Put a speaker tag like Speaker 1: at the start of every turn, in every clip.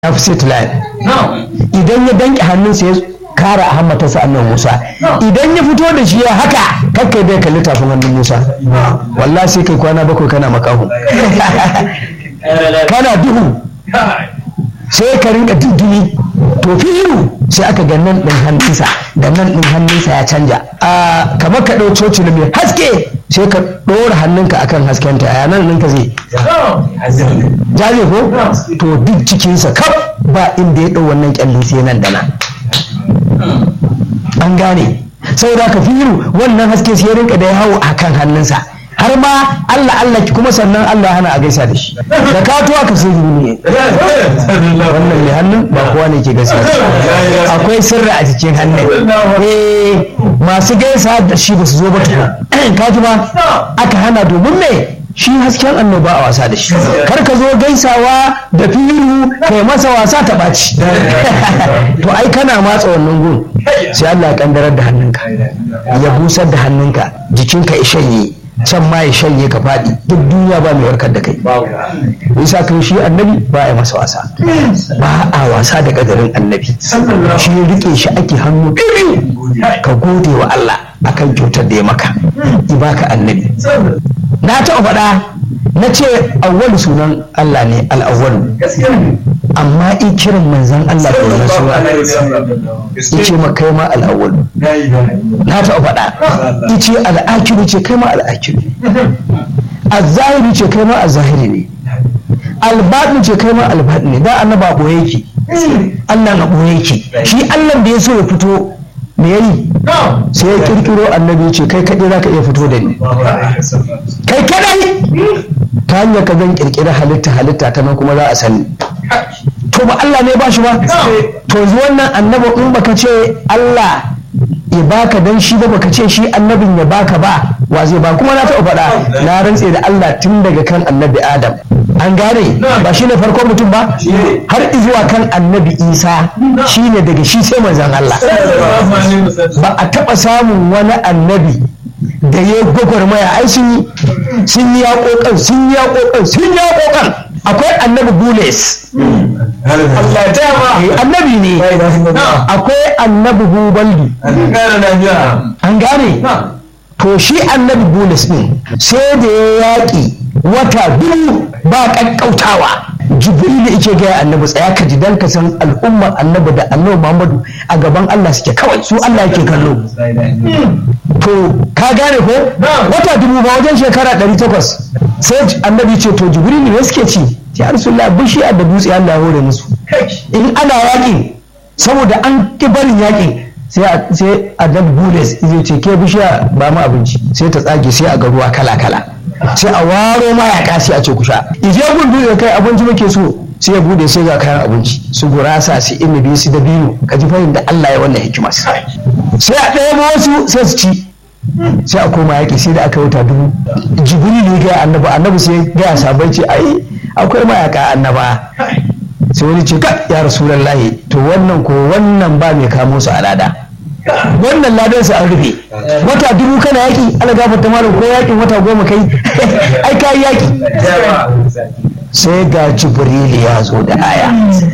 Speaker 1: ya fi set line idan ya danke hannunsa ya kara a hammatarsa annan musa idan ya fito da shi ya haka kakkai bai kalli tafin hannun musa wallah sai kai kwana bakwai kana makahu kana duhu sai ka rinka diddini to firu sai aka ga nan ɗin hannunsa da nan ɗin hannunsa ya canja a kamar ka ɗau coci mai haske sai ka ɗora hannunka akan haskenta a nan ɗinka zai jaje ko to duk cikinsa kaf ba inda ya ɗau wannan kyalli sai nan da nan an gane saboda ka firu wannan haske sai ya rinka da ya hau akan hannunsa har ma Allah Allah kuma sannan Allah hana a gaisa da shi da ka tuwa ka sai ne wannan mai hannun ba kowa ne ke gaisa akwai sirri a cikin hannun eh masu gaisa da shi ba su zo ba tukun ka ji ba aka hana domin me shi hasken annoba a wasa da shi kar ka zo gaisawa da firu kai masa wasa ta ɓaci to ai kana matsa wannan gun sai Allah ya kandarar da hannunka ya busar da hannunka jikinka ya shanye can ma ya shanye ka faɗi duk duniya ba mai warkar da kai isa kan shi annabi ba ya masa wasa ba a wasa da kadarin annabi shi rike shi ake hannu biyu ka gode wa Allah akan kyautar da ya maka i baka annabi na taɓa faɗa na ce awwalu sunan Allah ne al'awwalu amma in kiran manzan Allah da wani suna ya ce ma kai ma al'awwalu na taɓa faɗa ya ce al'akiru ce kai ma al'akiru azzahiru ce kai ma azzahiri ne albaɗin ce kai ma albaɗin ne da annaba a ɓoye yake Allah na ɓoye yake shi Allah da ya so ya fito me yayi sai ya kirkiro annabi ce kai kaɗai za ka iya fito da ni kai kaɗai ta hanyar ka zan kirkiri halitta halitta ta nan kuma za a sani to ba Allah ne ba shi ba to wannan annabi in baka ce Allah ya baka dan shi ba baka ce shi annabin ya baka ba wa zai ba kuma na taɓa faɗa na rantse da Allah tun daga kan annabi Adam an gane ba shi ne farkon mutum ba har zuwa kan annabi Isa shi ne daga shi sai manzan Allah ba a taɓa samun wani annabi da ya gwagwarmaya ai sun yi sun yi yaƙoƙan sun yi yaƙoƙan sun yi yaƙoƙan akwai annabi bules annabi ne akwai annabi bubaldu an gane to shi annabi bules ne sai da ya yaƙi wata biyu ba ƙaƙƙautawa jibril yake gaya annabi tsaya ka ji dan ka san al'ummar annabi da annabi muhammadu a gaban allah suke kawai su allah yake kallo to ka gane ko wata dubu ba wajen shekara 800 sai annabi ce to jibril ne suke ci ya rasulullah bishiya da dutse allah hore musu in ana yakin saboda an ki barin yakin sai annabi bules zai ce ke bishiya ba mu abinci sai ta tsage sai a ga ruwa kala kala sai a waro mayaka sai a ce ku sha ije gundu da kai abinci muke so sai ya bude sai ga kayan abinci su gurasa su inabi su dabino ka ji fahimta da Allah ya wannan hikima sai a ɗaya wasu sai su ci sai a koma yaƙi sai da aka wuta dubu jibril ne ga annabi annabi sai ga sabai ce ai akwai mayaka annaba sai wani ce ka ya rasulullahi to wannan ko wannan ba mai kamo su a lada wannan ladan su an rufe wata dubu kana yaki ala gafarta malam ko yakin wata goma kai ai kai yaki sai ga jibril ya zo da aya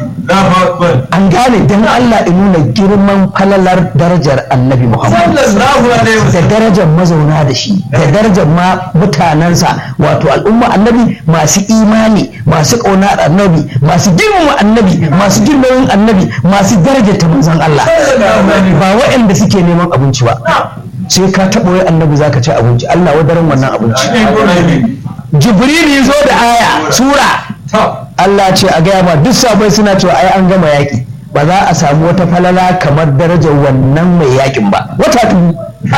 Speaker 1: an gane dan Allah in nuna girman falalar darajar annabi Muhammad da darajar mazauna da shi da darajar ma mutanensa wato al'umma annabi masu imani masu ƙaunar annabi masu girmama annabi masu girmamin annabi masu darajar ta manzon Allah ba waɗanda suke neman abinci ba sai ka taɓa wai annabi zaka ci abinci Allah wadaran wannan abinci jibril ya zo da aya sura Allah ce a gaya ma duk sabai suna cewa ai an gama yaƙi ba za a samu wata falala kamar darajar wannan mai yaƙin ba wata tubu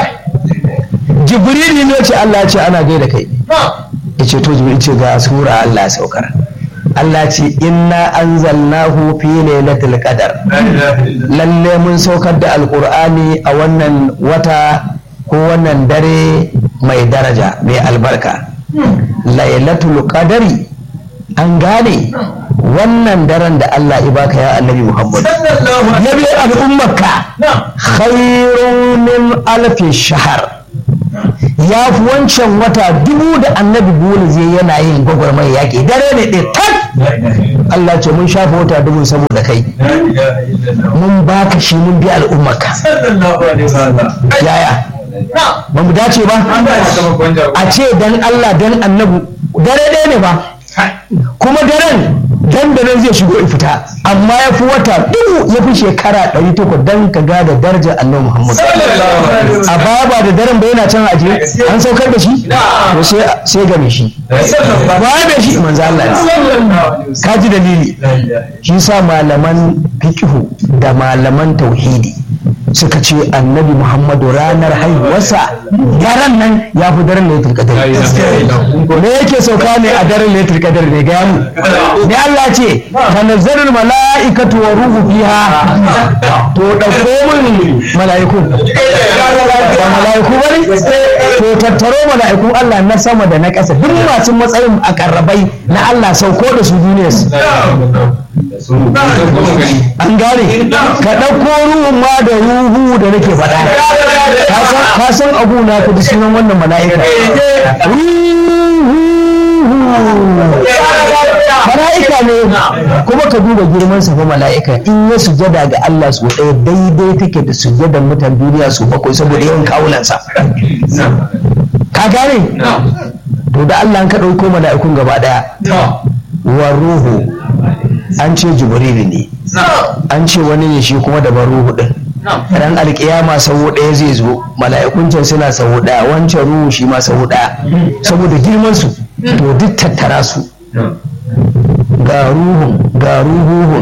Speaker 1: jibril ne ce Allah ce ana gaida kai ya ce to jibril ce ga sura Allah ya saukar Allah ce inna anzalnahu fi lailatul qadar lalle mun saukar da alqur'ani a wannan wata ko wannan dare mai daraja mai albarka lailatul qadari an gane wannan daren da Allah ya baka ya annabi Muhammad na biyu al'ummarka khairun min alfi shahar ya fi wancan wata dubu da annabi bulu zai yana yin gwagwarmai yaƙi dare ne ɗaya tak Allah ce mun shafa wata dubu saboda kai mun baka shi mun bi al'ummarka yaya ba mu dace ba a ce dan Allah dan annabu dare ɗaya ne ba kuma daren dan da nan zai shigo ya fita amma ya fi wata dubu ya fi shekara ɗari takwas dan ka ga da darajar annabi Muhammad a baya ba da daren ba yana can aje an saukar da shi to sai sai ga shi ba da shi manzo Allah ne ka ji dalili shi sa malaman fiqhu da malaman tauhidi suka ce annabi muhammadu ranar haihuwarsa daren nan ya fi daren laitul qadar me yake sauka ne a daren laitul qadar ne ga mu ne Allah ce tanazzalul mala'ikatu wa ruhu fiha to dauko mun mala'iku ba mala'iku bane to tattaro mala'iku Allah na sama da na ƙasa duk masu matsayin a karrabai na Allah sauko da su duniyar an gane ka ɗauko ruhun ma da ruhu da nake faɗa ka san abu na ka ji sunan wannan mala'ika mala'ika ne kuma ka duba girman sa fa mala'ika in ya sujada ga Allah su ɗaya daidai take da sujadan mutan duniya su bakwai saboda yawan kawunansa ka gane to da Allah ka ɗauko mala'ikun gaba ɗaya wa ruhu an ce jibrilu ne an ce wani ne shi kuma da ruhu din ran alkiyama sau ɗaya zai zo mala'ikun can suna sau ɗaya wancan ruhu shi ma sau ɗaya saboda girman su to duk tattara su ga ruhun ga ruhuhun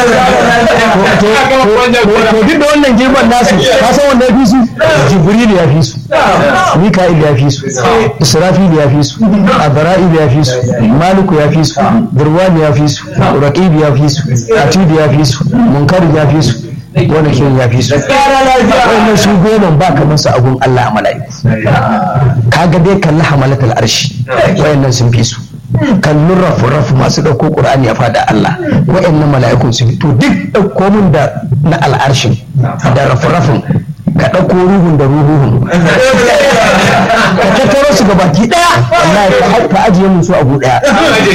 Speaker 1: to duk da wannan girman nasu ka san wanda ya fi su jibril ya fi su mika'il ya fi su israfil ya fi su abra'il ya fi su maliku ya fi su durwani ya fi su raqib ya fi su atid ya fi su munkar ya fi su wani kiran ya fi su wannan su goma ba kamar su agun Allah a mala'iku kaga dai kalli hamalatul arshi wayannan sun fi su kallon rafu-rafu masu ɗauko ƙur'ani ya fada Allah wa'annan mala'ikun su to duk ɗauko min da na al'arshin da rafu-rafun ka ɗauko ruhun da ruhuhun ka tattaro su ga baki ɗaya wallahi ka ajiye mun su abu ɗaya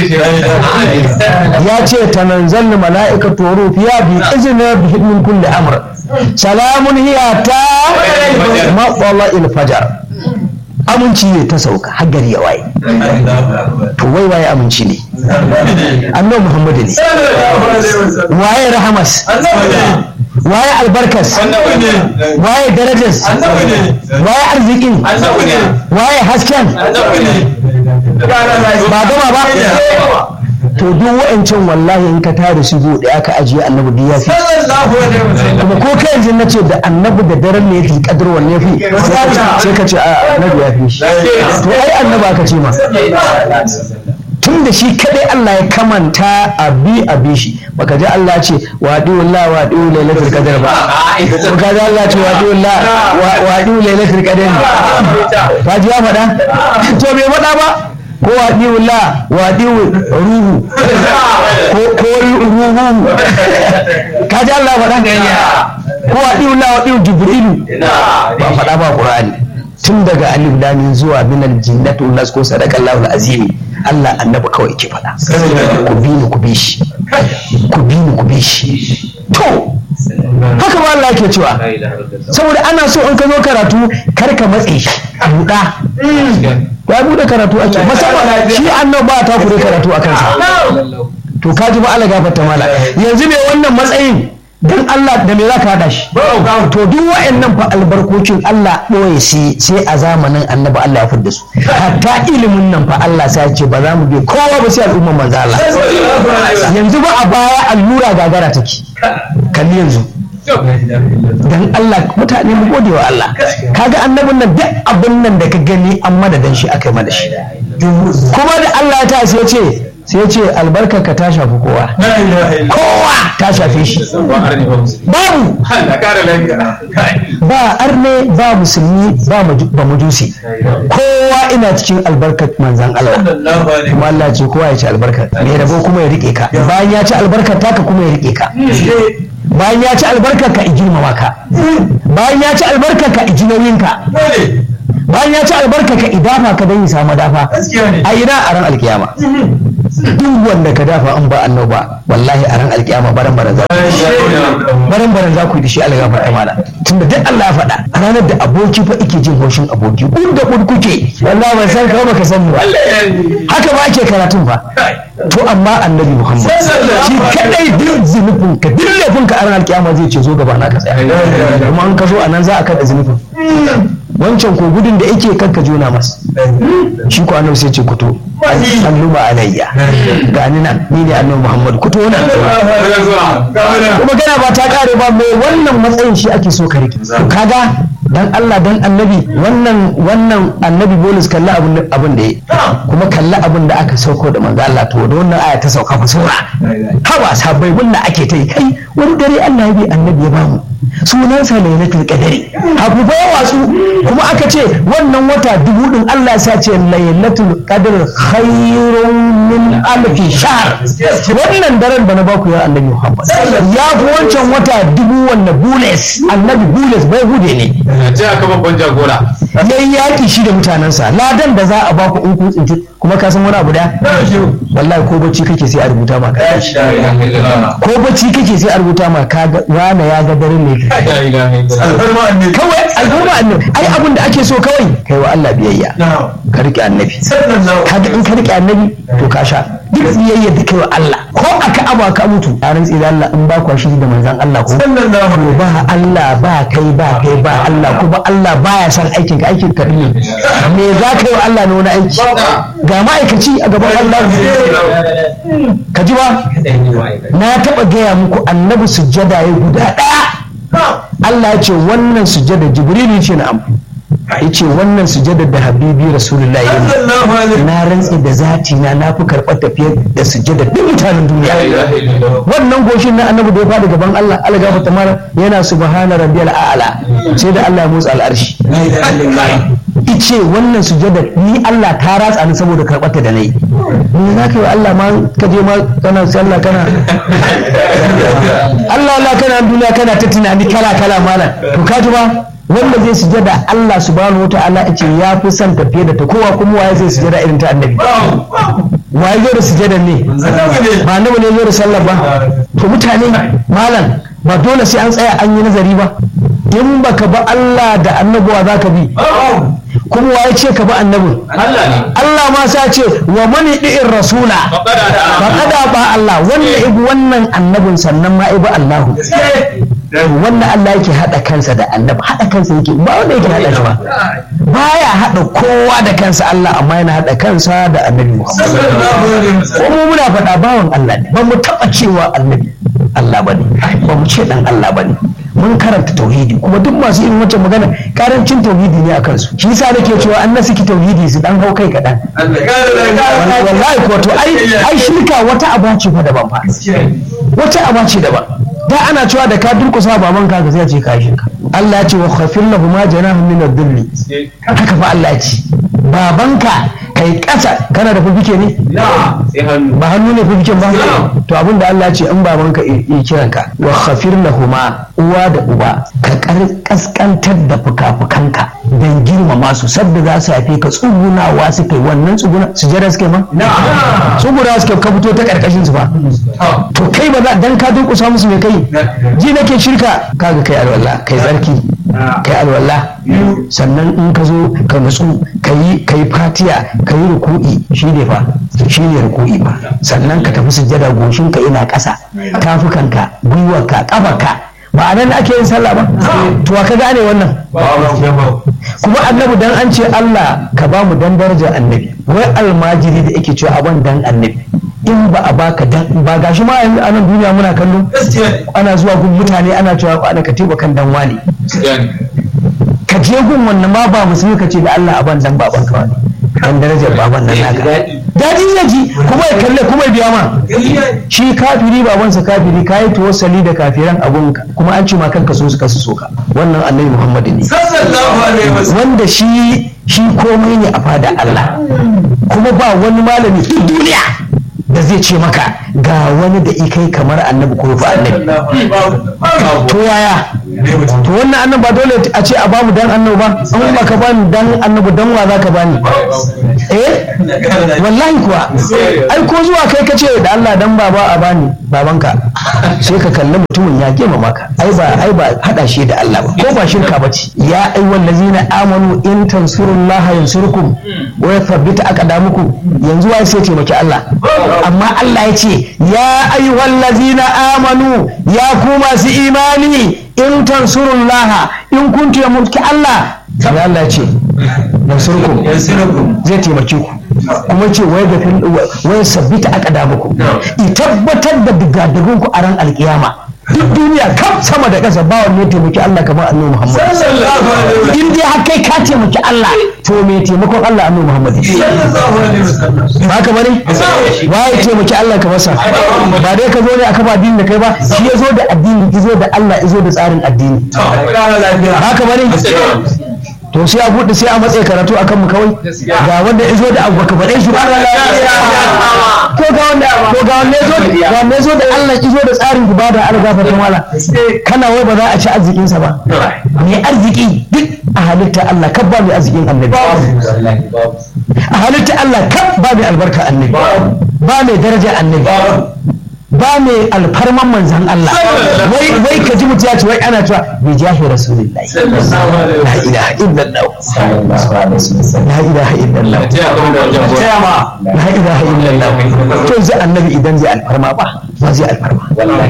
Speaker 1: ya ce tananzal mala'ikatu rufiya bi izinin bi hidmin kulli amr salamun hiya ta matsala il fajar aminci ne ta sauka har gari ya waye to wai waye aminci ne annabi muhammadu ne waye rahamas waye albarkas waye darajas waye arzikin waye hasken ba gama ba to duk wa'ancan wallahi in ka tare su zo da aka ajiye annabi da ya fi kuma ko kai yanzu na ce da annabi da daren ne fi kadar wanne ya fi sai ka ce annabi ya fi shi to ai annabi aka ce ma tun da shi kadai Allah ya kamanta a bi a bi shi baka ji Allah ce wa diwullah wa diwu lailatul qadar ba baka ji Allah ce wa diwullah wa diwu lailatul qadar ba ji ya faɗa to bai faɗa ba ko waɗiwu la waɗiwu ruhu ko ruhu ka ji Allah faɗa ko waɗiwu la waɗiwu jibrilu ba faɗa ba ƙur'ani tun daga alif lamin zuwa minal jinnatu nas ko sadaka Allahu azimi Allah annabi kawai ke faɗa ku bi ni ku bi shi ku bi ni ku bi shi to haka ba Allah ke cewa saboda ana so in ka zo karatu kar ka matse shi buɗa ya bude karatu ake musamman shi annan ba ta kure karatu a kansa to ka ji ba Allah gafarta mala yanzu me wannan matsayin dan Allah da me zaka hada shi to duk wa'annan fa albarkocin Allah boye sai sai a zamanin annabi Allah ya fidda su hatta ilimin nan fa Allah sai ya ce ba za mu bi kowa ba sai al'umma manzo Allah yanzu ba a baya allura gagara take kalli yanzu dan Allah mutane mu gode wa Allah kaga annabin nan duk abin nan da ka gani an madadan shi aka yi mana shi kuma da Allah ta sai ce sai ce albarka ka ta shafi kowa kowa ta shafe shi babu ba arne ba musulmi ba majusi kowa ina cikin albarkar manzan Allah kuma Allah ce kowa ya ci albarkar mai rabo kuma ya rike ka bayan ya ci albarkar taka kuma ya rike ka bayan ya ci albarkar ka girmama ka bayan ya ci albarkar ka iji nauyin ka bayan ya ci albarkar ka idafa ka dan yi samu dafa a ina a ran alkiyama duk wanda ka dafa an ba annabi ba wallahi a ran alkiyama baran baran za baran baran za ku yi da shi algafa ta mala tunda duk Allah ya faɗa a ranar da aboki fa ike jin haushin aboki kun da kun kuke wallahi ban san ka baka sani ba haka ba ake karatun fa to amma annabi Muhammad shi kadai duk zunubin ka duk laifin ka a ran alkiyama zai ce zo gaba na ka tsaya kuma an ka zo anan za a kada zunubin wancan ko gudun da yake kanka jona masa shi ko annabi sai ce kuto alluma alayya ga ni nan ni ne annabi muhammad kuto nan kuma gana ba ta kare ba mai wannan matsayin shi ake so ka rike kaga dan Allah dan annabi wannan wannan annabi bonus kalla abin abin da yi kuma kalla abin da aka sauko da manzo Allah to da wannan aya ta sauka fa sura hawa sabai wannan ake ta yi kai wani dare Allah ya bi annabi ya bamu sunansa lailatul qadari abu ba watsu kuma aka ce wannan wata dubu din Allah ya sace lailatul qadr khairun min alfi shahr wannan daren da na baku ya annabi Muhammad ya fi wancan wata dubu wannan bules annabi bules bai hude ne
Speaker 2: ce aka babban jagora
Speaker 1: yayi yaki shi da mutanensa ladan da za a baku in kun tsinci kuma ka san wani abu da wallahi ko bacci kake sai a rubuta ma ka ko bacci kake sai a rubuta ma ka ga wane ya ga daren ne kawai al'umma annabi ai abin da ake so kawai kai wa Allah biyayya ka rike annabi kaga in ka rike annabi to ka sha duk biyayya da kai wa Allah ko aka aba ka mutu a rantsi da Allah in ba kwa shi da manzon Allah ko to ba Allah ba kai ba kai ba Allah kuma Allah baya son aikin ka aikin ka ne me za ka yi wa Allah ne wani aiki ga ma'aikaci a gaban Allah ka ji ba na taɓa gaya muku annabi sujjada ya guda ɗaya Allah ya ce wannan sujjada jibrilu ce na ya ce wannan sujjada da habibi rasulullah ya yi na rantsi da zati na na fi karɓar tafiyar da sujjada duk mutanen duniya wannan goshin na annabi da ya faɗi gaban Allah Allah gafa tamara yana subhana rabbiyal a'la sai da Allah ya motsa al'arshi ice wannan sujada ni Allah ta ratsa ni saboda karɓar ta da nayi ni za ka yi wa Allah ma ka je ma kana sallah kana Allah Allah kana duniya kana ta tunani kala kala malam to ka ji ba wanda zai sujada Allah subhanahu wa ta'ala yace ya fi son tafiye da ta kowa kuma waye zai sujada irin ta annabi waye zo da sujada ne ba annabi ne zo da sallah ba to mutane malam ba dole sai an tsaya an yi nazari ba in baka ba Allah da annabuwa za ka bi kuma waye ce ka bi annabin Allah ma sa ce wa mani di'in rasula faƙada ba Allah wanda ibi wannan annabin sannan ma ibi Allahu wanda Allah yake haɗa kansa da annabi haɗa kansa yake ba wanda yake haɗa shi ba baya haɗa kowa da kansa Allah amma yana haɗa kansa da annabi Muhammad ko mu muna faɗa bawan Allah ne ba mu taɓa cewa annabi Allah bane ba mu ce dan Allah bane mun karanta tauhidi kuma duk masu irin wancan magana karancin tauhidi ne a kansu shi yasa nake cewa an nasu ki tauhidi su dan hau kai kaɗan wallahi ko to ai ai shirka wata aba ce fa daban fa wata aba ce daban da ana cewa da ka durkusa baban ka ka sai ce ka shirka Allah ya ce wa khafir lahu ma janahu min ad-dhilli haka fa Allah ya ce babanka kai kasa kana da fufike ne ba hannu ne fufiken ba to abinda Allah ya ce in babanka yi kiranka wa khafir lahuma uwa da uba ka kaskantar da fuka-fukanka don girmama su sabda za su haife ka tsugunawa suka yi wannan tsuguna su jira suke ma tsuguna suke ka fito ta karkashin su ba to kai ba dan ka durkusa musu mai kai ji nake shirka kaga kai alwala kai tsarki kai alwala sannan in ka zo ka nutsu ka yi fatiya ka yi ruku'i shi ne fa shi ne ruku'i ba sannan ka tafi sujjada goshinka ina ƙasa tafukanka gwiwarka ƙafarka ba a nan ake yin sallah ba to ka gane wannan kuma annabi dan an ce Allah ka ba mu dan darajar annabi wai almajiri da yake cewa aban dan annabi in ba a baka dan ba gashi ma yanzu a nan duniya muna kallo ana zuwa gun mutane ana cewa ana ka teba kan dan wani ka je gun wannan ma ba musulmi ka ce da Allah aban dan baban ka wani dan darajar baban nan naka daɗi zai ji kuma ya kalle kuma ya biya ma shi kafiri babansa kafiri ka yi tawassali da kafiran abunka kuma an ce ma kanka so suka su soka wannan annabi muhammadu ne wanda shi shi komai ne a fada Allah kuma ba wani malami duniya da zai ce maka ga wani da ikai kamar annabi ko fa annabi to yaya to wannan annabi ba dole a ce a bamu dan annabi ba an ba ka bani dan annabi dan wa zaka bani eh wallahi kuwa ai ko zuwa kai ka ce da Allah dan baba a bani babanka sai ka kalli mutumin ya gema maka ai ba ai ba hada shi da Allah ba ko ba shirka ba ce ya ayyuhal ladzina amanu in tansurullaha yansurkum wa yathabbit aqdamukum yanzu wai sai taimaki Allah amma Allah ya ce ya ayyuhal ladzina amanu ya ku masu imani in tansurullaha in kun taimaki Allah sai Allah ya ce yansurkum zai taimake ku kuma ce wai da wai sabbita aka da muku i tabbatar da digadigun ku a ran alkiyama duk duniya kam sama da ƙasa ba wanne taimaki Allah kamar annabi Muhammad in dai har kai ka taimaki Allah to me taimakon Allah annabi Muhammad ba ka bane ba ya taimaki Allah kamar sa ba dai ka zo ne aka ba addini da kai ba shi ya zo da addini ya zo da Allah ya zo da tsarin addini ba ka bane to sai a buɗe sai a matsayi karatu a kanmu kawai ga wanda ya zo da abu baka faɗe shi ba ko ga wanda ko ga wanda ya zo da ga wanda ya zo da Allah ya zo da tsarin ibada Allah gafarta mala kana wai ba za a ci arzikin sa ba mai arziki duk a halitta Allah kab ba mai arzikin annabi a halitta Allah kab ba mai albarka annabi ba mai daraja annabi ba mai alfarman manzan Allah wai wai ka ji mutum ya ce wai ana cewa bi jahi rasulillahi la ilaha illallah la ilaha illallah la ilaha illallah to zai annabi idan zai alfarma ba ba zai alfarma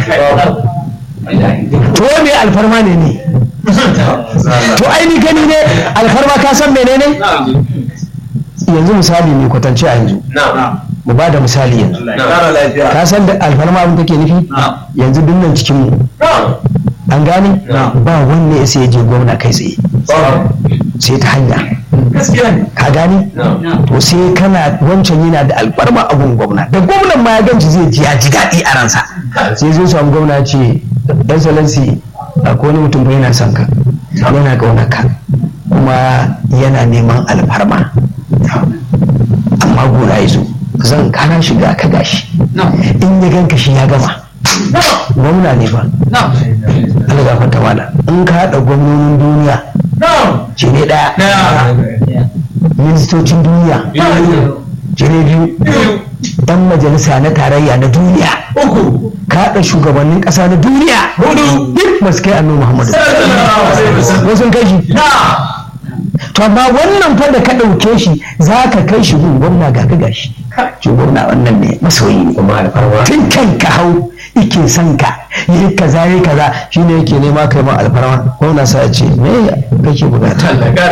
Speaker 1: to me alfarma ne ne to aini gani ne alfarma ka san menene yanzu misali ne kwatance a yanzu mu ba da misali yanzu ka san da alfarma abin take nufi yanzu dinnan cikin mu an gane ba wanne ya sai je gwamna kai tsaye sai ta hanya ka gane to sai kana wancan yana da alfarma abun gwamna da gwamnan ma ya ganci zai ji ya ji daɗi a ransa sai zai samu gwamna ce dan salansi akwai wani mutum bai yana son ka yana ƙaunar ka kuma yana neman alfarma amma gona ya zo zan kana shiga ka gashi in ya ganka shi ya gama gwamna ne ba Allah ga fata mana in ka haɗa gwamnonin duniya shi ne ɗaya ministocin duniya shi ne biyu ɗan majalisa na tarayya na duniya ka haɗa shugabannin ƙasa na duniya duk masu kai annu muhammadu wasu kai shi to amma wannan fa da ka ɗauke shi za ka kai shi gun gwamna ga ka gashi shi gwamna wannan ne masoyi ne tun kan ka hau ike son ka yi kaza yi kaza shi ne yake nema kai ma alfarma gwamna sa ya ce me kake bukata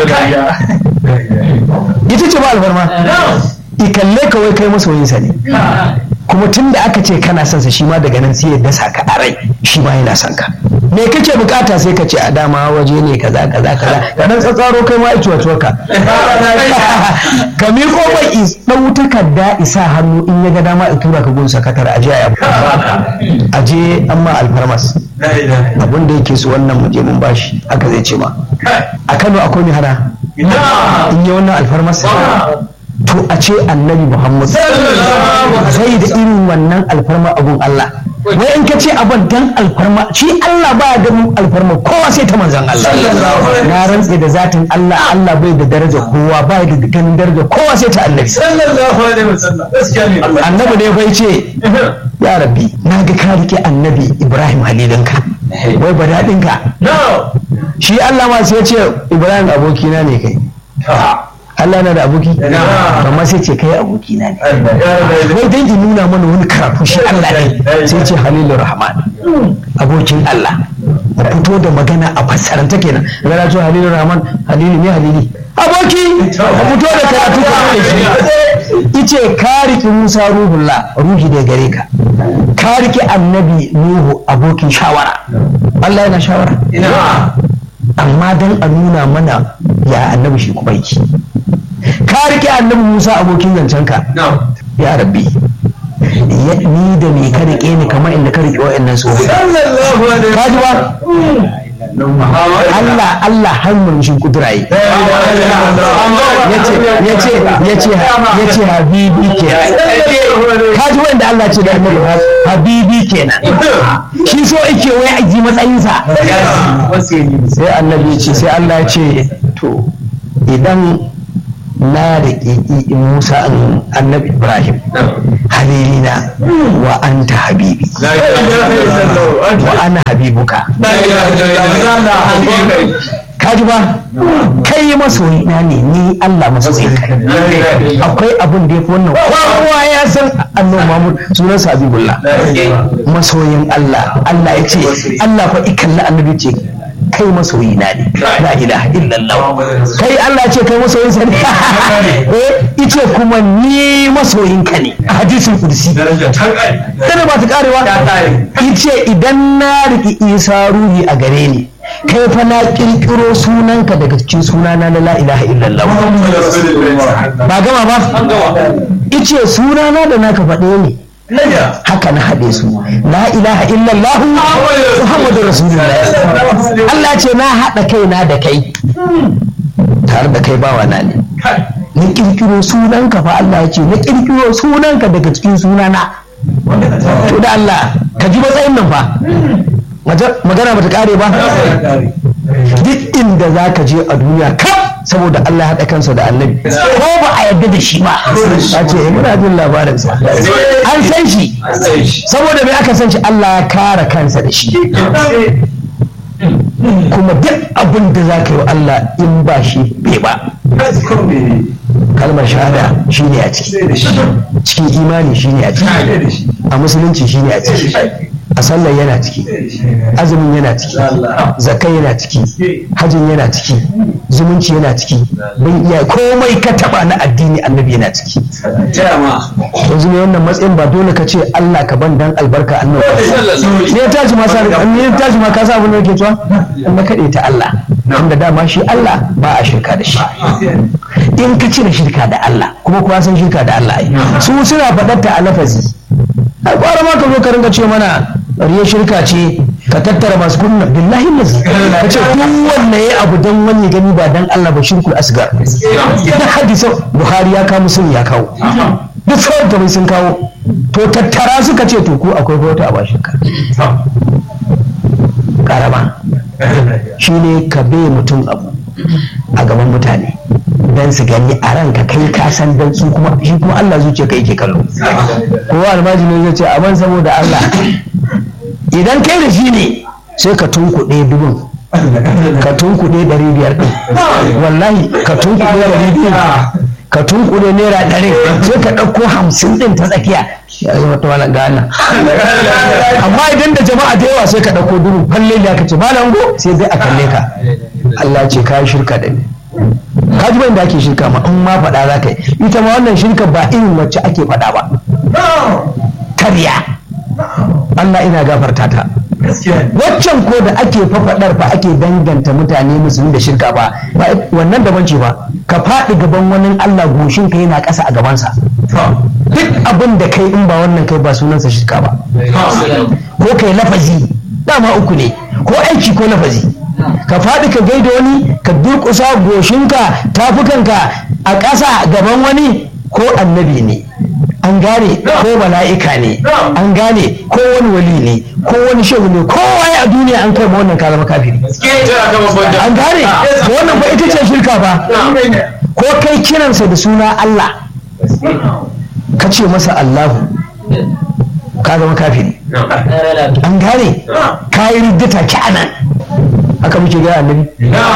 Speaker 1: ita ce ba alfarma i kalle ka wai kai masoyinsa ne kuma tun da aka ce kana son sa shi ma daga nan sai ya dasa ka a rai shi ma yana son ka me kake bukata sai ka ce a dama waje ne kaza kaza kaza ka dan tsatsaro kai ma aiki wato ka ka miƙo mai dau takarda isa hannu in ya ga dama in tura ka gun sakatar aje a aje amma alfarmas abin da yake so wannan muje mun bashi haka zai ce ma a Kano akwai mai hana in yi wannan alfarmas to a ce annabi muhammad zai da irin wannan alfarma abun Allah wai in ka ce abin dan alfarma shi Allah ba da alfarma kowa sai ta manzan Allah na rantse da zatin Allah Allah bai da daraja kowa ba da ganin daraja kowa sai ta annabi annabi ne bai ce ya rabbi na ga ka rike annabi Ibrahim halilinka wai ba daɗinka shi Allah ma sai ce Ibrahim abokina ne kai Allah na da aboki amma sai ce kai aboki na ne wai dan in nuna mana wani karatu shi Allah ne sai ce Halilur Rahman abokin Allah a fito da magana a fassaranta kenan gara to Halilur Rahman Halilu ne Halili aboki a fito da karatu ka da shi ice ka riki Musa ruhullah ruhi da gare ka ka riki annabi Nuhu abokin shawara Allah yana shawara amma dan a nuna mana ya annabi shi kuma yake ka rike annabi Musa abokin zancenka ya rabbi ni da me ka rike ni kamar inda ka rike wa'annan su ka ji ba Allah Allah har murmushin kudura yi yace yace yace yace habibi kenan kaji wanda Allah ce da annabi habibi kenan shi so yake wai a ji matsayinsa sai annabi ce sai Allah ya ce to idan na da Musa annabi Ibrahim halilina wa anta habibi wa ana habibuka kaji ba kai masoyi na ne ni Allah masoyi ka akwai abin da ya fi wannan kowa ya san annabi Muhammad sunan Habibullah masoyin Allah Allah ya ce Allah fa ikalla annabi ce kai masoyi na ne la ilaha illallah kai Allah ce kai masoyin sa ne eh ice kuma ni masoyin ka ne a hadisin kursi dana ba ta karewa ice idan na riki Isa ruhi a gare ni kai fa na kirkiro sunanka daga cikin sunana na la ilaha illallah ba gama ba ice sunana da naka faɗe ne haka na haɗe su la ilaha illallah muhammadu rasulullah Allah ce na haɗa kaina da kai tare da kai bawa na ne na kirkiro sunanka fa Allah ya ce na kirkiro sunanka daga cikin sunana to da Allah ka ji matsayin nan fa magana bata kare ba duk inda za ka je a duniya kaf saboda Allah haɗa kansa da annabi ko ba a yarda da shi ba a ce muna jin labarinsa an san shi saboda mai aka san shi Allah ya kara kansa da shi kuma duk abin da za ka yi wa Allah in ba shi bai ba kalmar shahada shi ne a ciki cikin imani shi ne a ciki a musulunci shi ne a ciki a sallar yana ciki azumin yana ciki zakai yana ciki hajjin yana ciki zumunci yana ciki bin iya komai ka taba na addini annabi yana ciki yanzu ne wannan matsayin ba dole ka ce Allah ka ban dan albarka annabi ne ya tashi ma ne ya tashi ma ka sa abin da yake cewa na kade ta Allah inda dama shi Allah ba a shirka da shi in ka cire shirka da Allah kuma kuwa san shirka da Allah su suna faɗar ta a lafazi ai kwara ma ka zo ka ringa ce mana riya shirka ce ka tattara masu kunna billahi lazi ka ce duk wanda ya abu dan wani gani ba dan Allah ba shirkul asgar da hadisan Buhari ya kawo musulmi ya kawo duk sauran kamar sun kawo to tattara suka ce to ko akwai wata a ba shirka karama shine ka bai mutum abu a gaban mutane dan su gani a ranka kai ka san dan su kuma shi kuma Allah zuciya kai ke kallo kowa almajiri zai ce aban saboda Allah idan kai da shi ne sai ka tunkuɗe dubun ka tunkuɗe ɗari biyar ɗin wallahi ka tunkuɗe ɗari biyar ka tunkuɗe naira ɗari sai ka ɗauko hamsin ɗin ta tsakiya ya zama ta malam gana amma idan da jama'a da yawa sai ka ɗauko dubu falle da ka ce malam go sai dai a kalle ka Allah ce ka shirka da ni ka ji da ake shirka ma in ma faɗa za ka yi ita ma wannan shirka ba irin wacce ake faɗa ba karya Allah ina gafarta ta waccan ko da ake fafaɗar fa ake danganta mutane musulmi da shirka ba wannan daban ce ba ka faɗi gaban wani Allah goshin ka yana ƙasa a gabansa duk abin da kai in ba wannan kai ba sunansa shirka ba ko kai lafazi dama uku ne ko aiki ko lafazi ka faɗi ka gaida wani ka durƙusa goshinka tafukanka a ƙasa gaban wani ko annabi ne an gane ko mala'ika ne an gane ko wani wali ne ko wani shehu ne ko waye a duniya an kai ma wannan ka zama kafiri an gane wannan ba ita ce shirka ba ko kai kiransa da suna Allah ka ce masa Allahu ka zama kafiri an gane ka yi riddata ki anan haka muke gaya annabi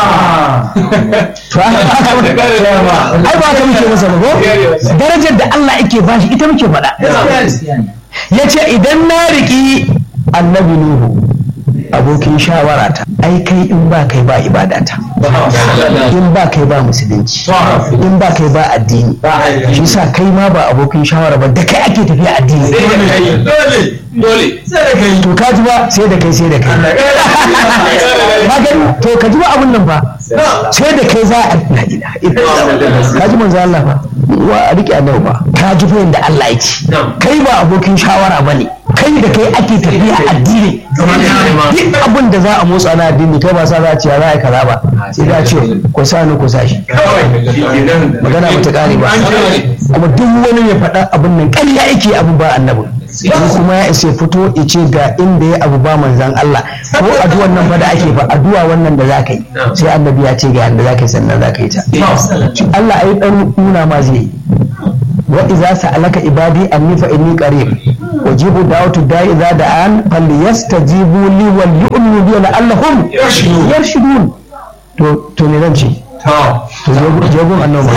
Speaker 1: to ai ba haka muke masa ba ko darajar da Allah yake bashi ita muke faɗa yace idan na riki annabi nuhu abokin shawara ta ai kai in ba kai ba ibadata in ba kai ba musulunci in ba kai ba addini shi sa kai ma ba abokin shawara ba da kai ake tafiya addini
Speaker 2: dole
Speaker 1: to ka ji ba sai da kai sai da kai magani to ka ji ba abun nan ba sai da kai za a la ilaha illallah ka ji manzo Allah ba wa a rike annabi ba ka ji fa da Allah yake kai ba abokin shawara bane kai da kai ake tafiya addini duk abin da za a motsa na addini kai ba sa za a ce za a yi kaza ba sai za a ce ku sa ni ku sa shi magana ba ta kare ba kuma duk wani mai faɗa abin nan ƙarya yake abu ba annabi in kuma ya isa fito ya ce ga inda ya abu ba manzan Allah ko addu'an nan fa da ake fa addu'a wannan da zaka yi sai annabi ya ce ga yanda zaka yi sannan zaka yi ta Allah ai dan nuna ma zai yi wa idza sa'alaka ibadi anni fa inni qarib wajibu da'watu da'i idza da'an falyastajibu li wal yu'minu bi la'allahum yarshudun to to ne zan ce to jogon annabi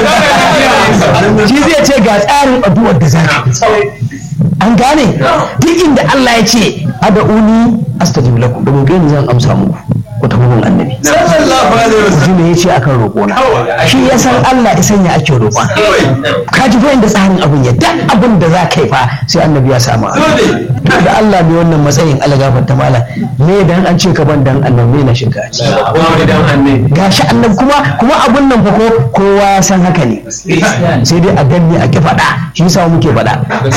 Speaker 1: shi zai ce ga tsarin addu'ar da zaka an gane duk inda Allah ya ce ad'uni astajib lakum da gobe zan amsa muku ku tafi gun annabi mutum ne ya ce akan roƙona shi ya san Allah ya sanya ake roƙon ka ji inda tsarin abin ya duk abin da za ka yi fa sai annabi ya samu to da Allah ne wannan matsayin Allah gafarta mala me dan an ce ka ban dan annabi na shiga gashi annabi kuma kuma abun nan fa ko kowa ya san haka ne sai dai a danne a ki faɗa shi yasa muke faɗa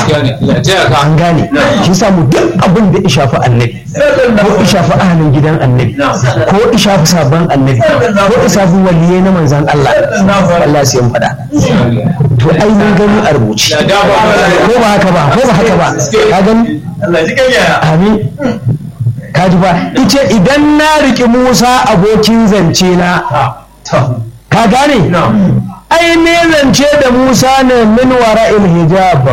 Speaker 1: an gane shi yasa mu duk abin da ya shafi annabi ko ya shafi ahalin gidan annabi ko ya shafi sabon annabi ko ya shafi waliyai na manzan Allah Allah sai mu faɗa to ai mun gani a rubuce ko ba haka ba ko ba haka ba ka gani amin ka ji ba ice idan na riƙi Musa abokin zance na ka gane ai ne zance da Musa ne min wara'il hijab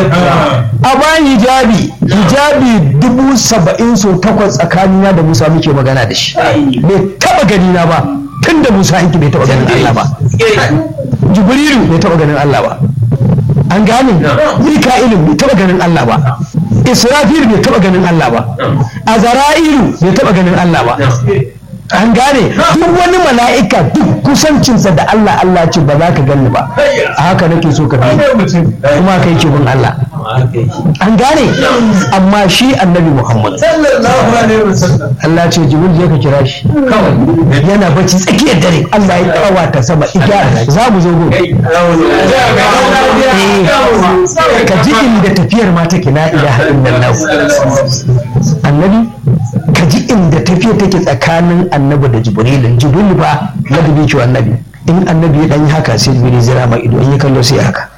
Speaker 1: a bayan hijabi hijabi dubu saba'in so takwas tsakanina da Musa muke magana da shi bai taba gani na ba tun da Musa yanki bai taba ganin Allah ba Jibrilu bai taba ganin Allah ba an gane Mika'ilu bai taba ganin Allah ba Israfil bai taba ganin Allah ba Azara'ilu bai taba ganin Allah ba an gane duk wani mala'ika duk kusancinsa da Allah Allah ce ba za ka gani ba a haka nake so ka bi kuma kai ke bin Allah an gane amma shi annabi Muhammad Allah ce jibril je ka kira shi yana bacci tsakiyar dare Allah ya kawata sama ita za mu zo gobe ka ji inda tafiyar ma take la ilaha illallah annabi ka ji inda tafiya take tsakanin annabi da jibrilin jibril ba na dubi ki annabi in annabi ya dan yi haka sai jibril zira ma ido in ya kallo sai haka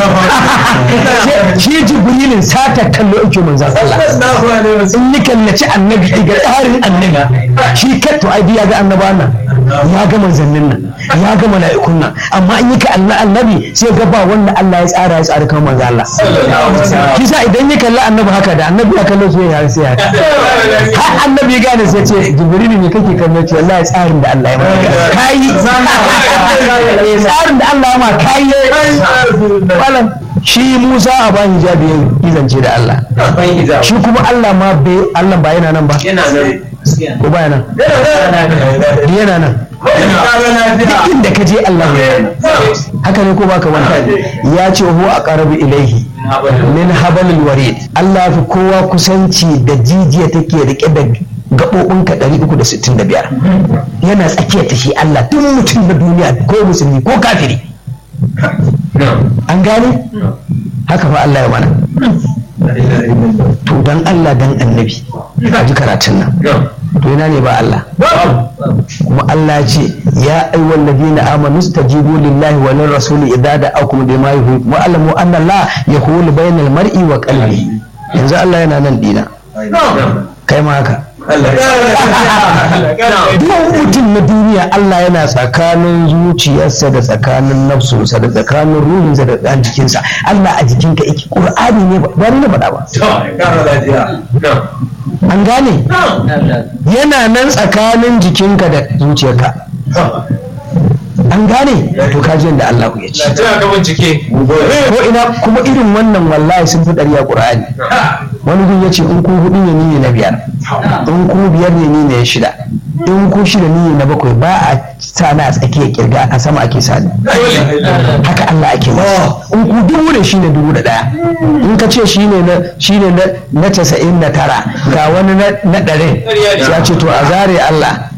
Speaker 1: shi jibrilin sata kallo yake manzan Allah in yi kallaci annabi ga tsarin annabi shi katto ai ya ga annaba nan ya ga manzannin nan ya ga mala'ikun nan amma in yi ka annabi sai ga ba wanda Allah ya tsara ya tsara kan manzan Allah shi sa idan ya kalli annabi haka da annabi ya kallo sai ya sai haka har annabi ya gane sai ce jibril ne kake kallo ce wallahi tsarin da Allah ya maka kai tsarin da Allah ya ma kai malam shi Musa a ba hijabi ya zance da Allah shi kuma Allah ma bai Allah ba yana nan ba ko ba yana yana nan duk inda ka je Allah ya haka ne ko baka wani ya ce huwa aqrabu ilaihi min habalil warid Allah fi kowa kusanci da jijiya take rike da gaɓoɓinka 365 yana tsakiyar ta shi Allah duk mutum na duniya ko musulmi ko kafiri an gane haka fa Allah ya mana to dan Allah dan annabi a ji karatun nan to ina ne ba Allah kuma Allah ya ce ya ayyuhal ladina amanu stajibu lillahi wa lir rasuli idza da'akum lima yuhibbu wa alamu anna Allah yahulu bainal mar'i wa qalbi yanzu Allah yana nan dina kai ma haka duk mutum na duniya Allah yana tsakanin zuciyarsa da tsakanin nafsunsa da tsakanin ruhinsa da ɗan jikinsa Allah a jikinka yake ƙur'ani ne ba ni na faɗa ba an gane yana nan tsakanin jikinka da zuciyarka an gane to kaji da Allah ya ce ko ina kuma irin wannan wallahi sun fi ɗari a ƙur'ani wani gun ya ce in ku hudu ne ni ne na biyar in ku biyar ne ni ne ya shida in ku shida ni ne na bakwai ba a sa na a tsakiya kirga a sama ake sa ni haka Allah ake masa in ku dubu ne shine dubu da ɗaya in ka ce shine na shine na casa'in da tara ga wani na ɗari sai a ce to a zare Allah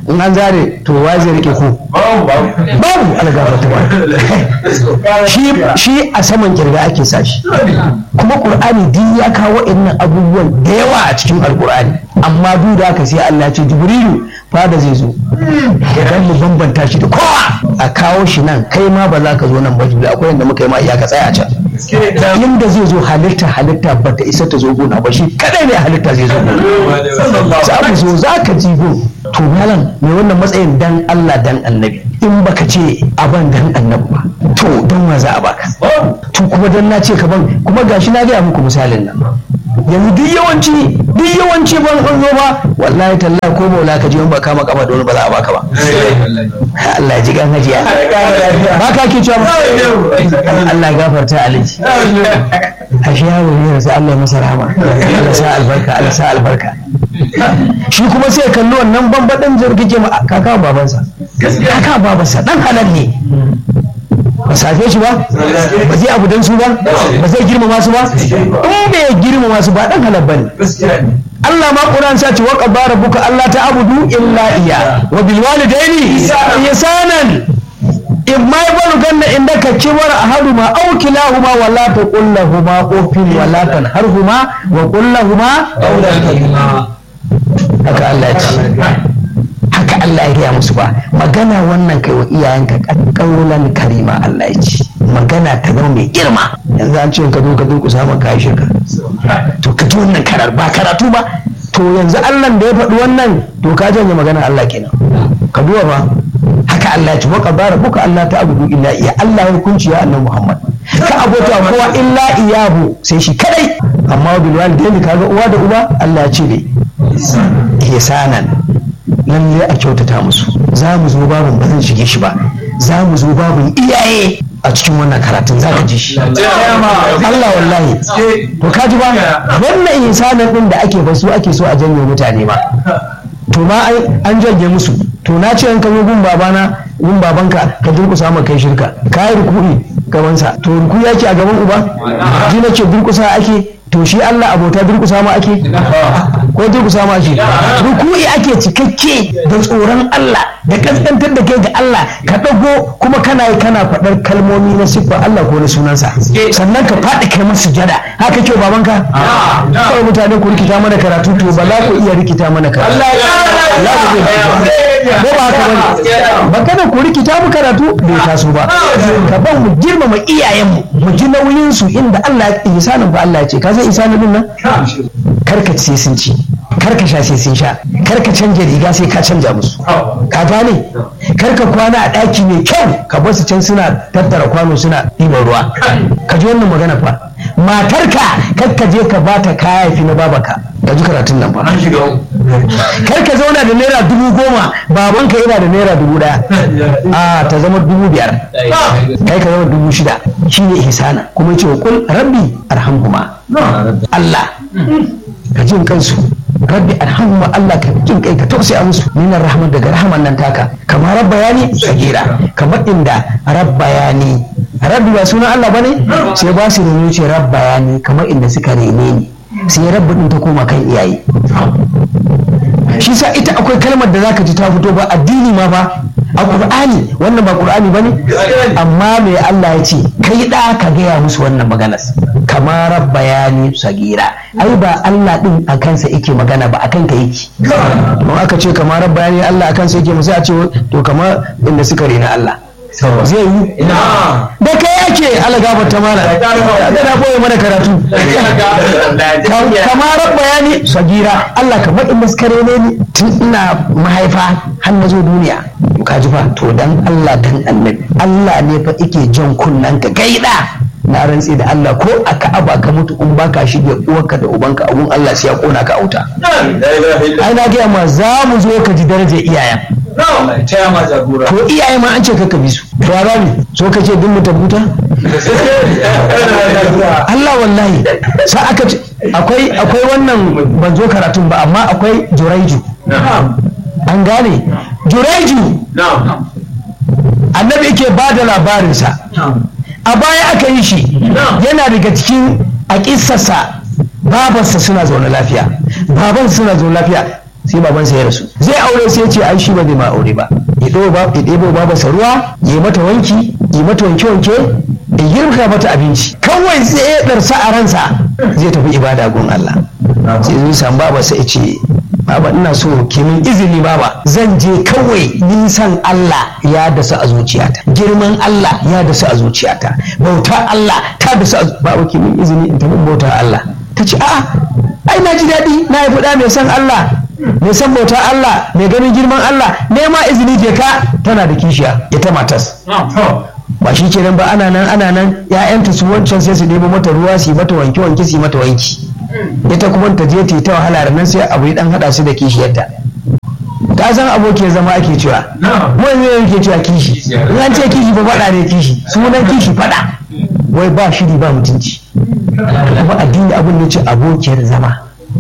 Speaker 1: in an zare to wa zai rike ku babu algaba ta ba shi shi a saman kirga ake sa shi kuma qur'ani duk ya kawo wa'annan abubuwan da yawa a cikin alqur'ani amma duk da haka sai Allah ya ce jibrilu fada zai zo idan mu bambanta shi da kowa a kawo shi nan kai ma ba za ka zo nan ba jibril akwai yanda muka yi ma iyaka tsaya a can inda zai zo halitta halitta ba ta isa ta zo gona ba shi kadai ne halitta zai zo gona za mu zo za ka ji go to malam mai wannan matsayin dan Allah dan annabi in baka ce aban dan annabi ba to don wa za a baka to kuma dan na ce ka ban kuma gashi na gaya muku misalin nan yanzu duk yawanci duk yawanci ban an zo ba wallahi tallahi ko maula ka je in ba kama kama da wani ba za a baka ba Allah ya ji gan hajiya ba ka ke cewa Allah ya gafarta alaji ashe yaro ne sai Allah ya masa rahama Allah sa albarka Allah sa albarka shi kuma sai kalli wannan bambadan jirgin ma kaka babansa kaka babansa dan halal ne ba safe shi ba ba zai abu dan su ba ba zai girmama su ba in bai girmama su ba dan halal bane Allah ma Qur'an sa ce wa qabara buka Allah ta abudu illa iya wa bil walidaini ihsanan in ma yabalu ganna indaka kibara ahaduma aw kilahuma wa la taqul lahumu uffin wa la tanharhuma wa qul lahumu haka Allah ya ce haka Allah ya gaya musu ba magana wannan kai wa iyayenka ƙaulan karima Allah ya ce magana ta zama mai girma yanzu an ce ka zo ka durƙusa maka kai shirka to ka ji wannan karar ba karatu ba to yanzu Allah da ya faɗi wannan to ka janye magana Allah kenan ka duba ba haka Allah ya ce waka bara buka Allah ta abudu illa iya Allah ya hukunci ya annabi Muhammad ka abota kowa illa iyahu sai shi kadai amma bil walidaini kaga uwa da uba Allah ya ce ne ihsanan lalle a kyautata musu za mu zo babin ba zan shige shi ba za mu zo babin iyaye a cikin wannan karatun za ka ji shi Allah wallahi to ka ji ba wannan insanin din da ake basu ake so a janye mutane ba to ma an janye musu to na ce in ka zo gun babana gun babanka ka durkusa ma kai shirka ka yi rukuni gabansa to ruku yake a gaban uba ji nake durkusa ake to shi Allah abota durkusa ma ake ko durkusa ma ake ruku'i ake cikakke da tsoron Allah da kaskantar da kai ga Allah ka dago kuma kana yi kana faɗar kalmomi na siffar Allah ko na sunansa sannan ka faɗi kai masa sujada haka ke babanka kawai mutane ku rikita mana karatu to ba za ku iya rikita mana karatu Allah ko ba haka bane ba kada ku rikita mu karatu bai taso ba ka ban mu girmama iyayenmu mu ji nauyin su inda Allah ya isanin ba Allah ya ce ka san isanin din nan karka sai sun ci karka sha sai sun sha karka canja riga sai ka canja musu ka gane karka kwana a ɗaki mai kyau ka bar su can suna tattara kwano suna ɗiban ruwa ka ji wannan magana fa matarka karka je ka bata kaya fi na babaka ka ji karatun nan ba karka zauna da naira dubu goma babanka yana da naira dubu daya a ta zama dubu biyar kai ka zama dubu shida shine ihsana kuma ce kul rabbi arhamhuma Allah ka jin kansu rabbi arhamhuma Allah ka jin kai ka tausaya musu minar rahman daga rahman nan taka kamar rabbayani sagira kamar inda rabbayani rabbi ba sunan Allah bane sai ba su rene ce rabbayani kamar inda suka rene ni sai rabbi din ta koma kan iyaye shi sa ita akwai kalmar da zaka ji ta fito ba addini ma ba a qur'ani wannan ba qur'ani bane amma me Allah ya ce kai da ka gaya musu wannan maganar kamar bayani sagira ai ba Allah din a kansa yake magana ba akan ka yake don aka ce kamar bayani Allah a kansa yake musu a ce to kamar inda suka rena Allah zai yi da kai yake ala gabar ta mala da na boye mana karatu kamar bayani sagira Allah kamar in maskare ne ni tun ina mahaifa har na zo duniya ka ji fa to dan Allah dan annabi Allah ne fa yake jan kunnan ka gaida na rantsi da Allah ko a ka'aba ka mutu in baka shige uwarka da ubanka abun Allah sai ya kona ka auta ai na gaya ma za mu zo ka ji darajar iyayen to iyaye ma an ce ka bi su to ya ne so ka ce duk mu tabuta Allah wallahi sa aka ce akwai akwai wannan ban zo karatun ba amma akwai juraiju an gane juraiju annabi yake ba da labarinsa a baya aka yi shi yana daga cikin a kissarsa babansa suna zaune lafiya baban suna zaune lafiya sai babansa ya rasu zai aure sai ce ai shi ba zai ma aure ba ya ɗebo ba ya ɗebo babansa ruwa ya mata wanki ya mata wanke wanke ya girka mata abinci kawai sai ya ɗarsa a ransa zai tafi ibada gun Allah sai zai samu babansa ya ce baba ina so ki min izini baba zan je kawai nisan Allah ya dasa a zuciyata girman Allah ya dasa a zuciyata bauta Allah ta dasa a baba ki min izini in tafi bauta Allah ta ce a'a ai na ji daɗi na yi fuda mai san Allah mai san bauta Allah mai ganin girman Allah nema izini je ka tana da kishiya ita matas ba shi kenan ba ana nan ana nan ya'yanta su wancan sai su nemo mata ruwa su yi mata wanke wanke su yi mata wanki ita kuma ta je ta yi ta wahala nan sai abu ya dan hada su da kishiyarta ka san aboki zama ake cewa wani ne yake cewa kishi in an ce kishi ba faɗa ne kishi sunan kishi faɗa wai ba shiri ba mutunci kuma addini abin da ce abokiyar zama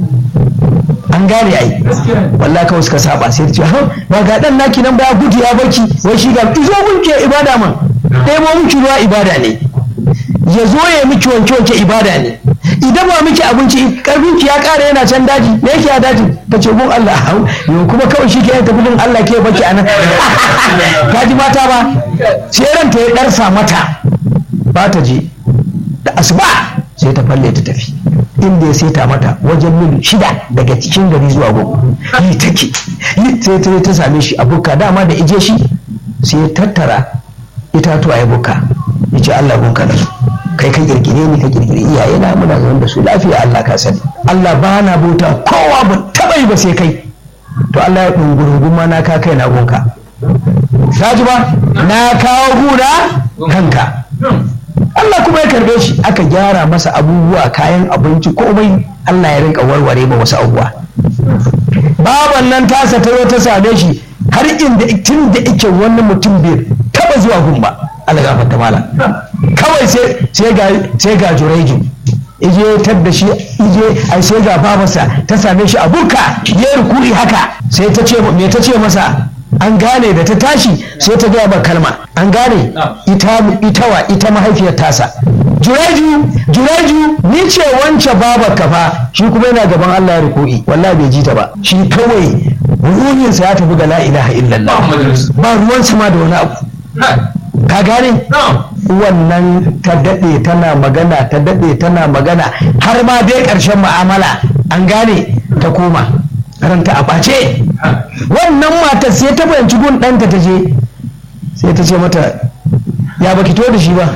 Speaker 1: an gane ai wallahi kawai suka saba sai ta ce ba ga dan naki nan ba gudu ya barki wai shi ga izo mun ke ibada man ɗebo miki ruwa ibada ne ya zo ya miki wanke wanke ibada ne idan ba miki abinci karfin ki ya ƙara yana can daji me yake a daji ta ce gun Allah hau yau kuma kawai shi ke tafi din Allah ke baki anan ka ji mata ba sai ranta ya ɗarsa mata ba ta je da asuba sai ta falle ta tafi inda ya saita mata wajen mil shida daga cikin gari zuwa gobe yi take yi sai ta ta same shi a bukka dama da ije shi sai ya tattara itatuwa ya bukka ya ce Allah bunka da su kai ka kirkire ni ka kirkire iyaye na muna zaune da su lafiya Allah ka sani Allah ba na bauta kowa ba taba yi ba sai kai to Allah ya dungurungun ma na ka kai na gunka ka ji ba na kawo guna kanka Allah kuma ya karbe shi aka gyara masa abubuwa kayan abinci komai Allah ya rinka warware ma wasu abubuwa baban nan tasa ta zo ta same shi har inda tun da ike wani mutum bai taba zuwa gun ba Allah gafarta mala kawai sai sai ga sai ga jureju ije tar da shi ije ai sai ga babarsa ta same shi a buka ya rukuri haka sai ta ce me ta ce masa an gane da ta tashi sai ta gaya ba kalma an gane ita ita wa ita mahaifiyar tasa jureju jureju ni ce wance babar ka fa shi kuma yana gaban Allah ya ruku'i wallahi bai ji ta ba shi kawai ruhinsa ya tafi ga la ilaha illallah ba ruwansa ma da wani abu ka gane wannan ta daɗe tana magana ta daɗe tana magana har ma dai ƙarshen mu'amala an gane ta koma ranta a ɓace wannan matar sai ta fahimci gun ɗanta ta je sai ta ce mata ya baki to da shi ba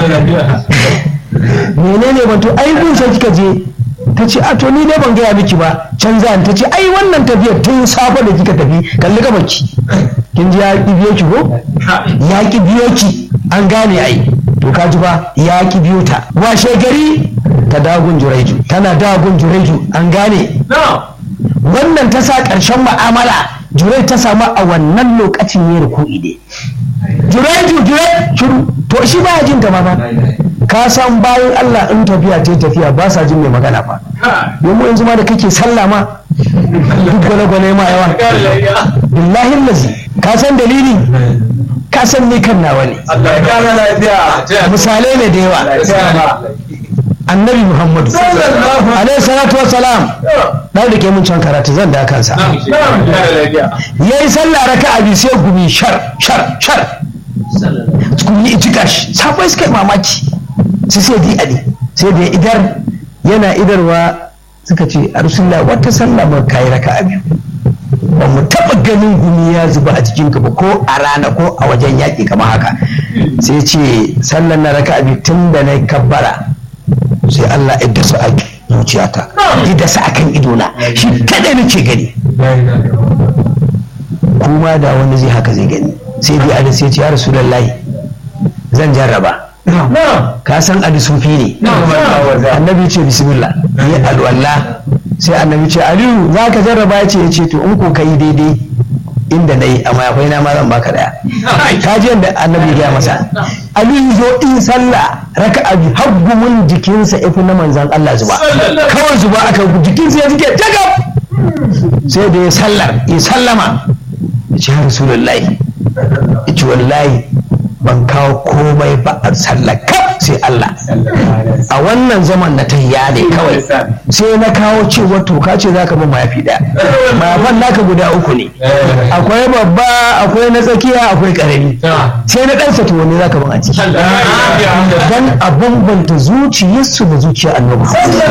Speaker 1: menene ban to ai gun sai kika je ta ce a to ni dai ban gaya miki ba can za ta ce ai wannan tafiyar tun safe da kika tafi kalli gabanki kin ji ya ki biyo ki ko ya ki biyo ki an gane ai to ka ji ba ya ki biyo ta washe gari ta dagun jureju tana dagun jureju an gane wannan ta sa ƙarshen mu'amala jurai ta samu a wannan lokacin ya ruku'i ne jureju jurai shiru to shi ba jin ta ma ba ka san bayan Allah in tafiya ta tafiya ba sa jin mai magana fa domin yanzu ma da kake sallah ma duk gwane-gwane ma yawa billahi lazi ka san dalili ka san ni kan nawa ne misalai ne da yawa annabi muhammadu alaihi salatu wassalam dan da ke mun can karatu zan da kansa yayi sallah raka'a bi sai gumi shar shar shar gumi ijika shi sabai suka mamaki sai sai di ali sai da idar yana idarwa suka ce a rasulullah wata sallah mun kai raka'a biyu ba mu taɓa ganin gumi ya zuba a jikinka ba ko a rana ko a wajen yaƙi kamar haka sai ce sallan na raka abi tun da na kabbara sai Allah ya dasa a zuciyata ya dasa a kan idona shi kaɗai nake gani kuma da wani zai haka zai gani sai dai ali sai ce ya rasulullahi zan jarraba ka san ali sufi ne annabi ce bismillah ya alwallah sai annabi ce aliyu za ka jarraba ya ce ya ce to in ko ka yi daidai inda na yi amma akwai na ma zan baka daya ka ji yadda annabi gaya masa aliyu zo in sallah raka abi haggumin jikinsa ifi na manzan Allah zuba kawai zuba aka jikinsa ya jike tagab sai da ya sallar ya sallama ya ce ya rasulullahi ya ce wallahi ban kawo komai ba a sallar kaf sai Allah a wannan zaman na tahiya ne kawai sai na kawo cewa to ka ce zaka bin mayafi daya mayafan naka guda uku ne akwai babba akwai na tsakiya akwai karami sai na ɗansa to wani zaka bin a ciki dan a bambanta zuciyarsu da zuciyar annabi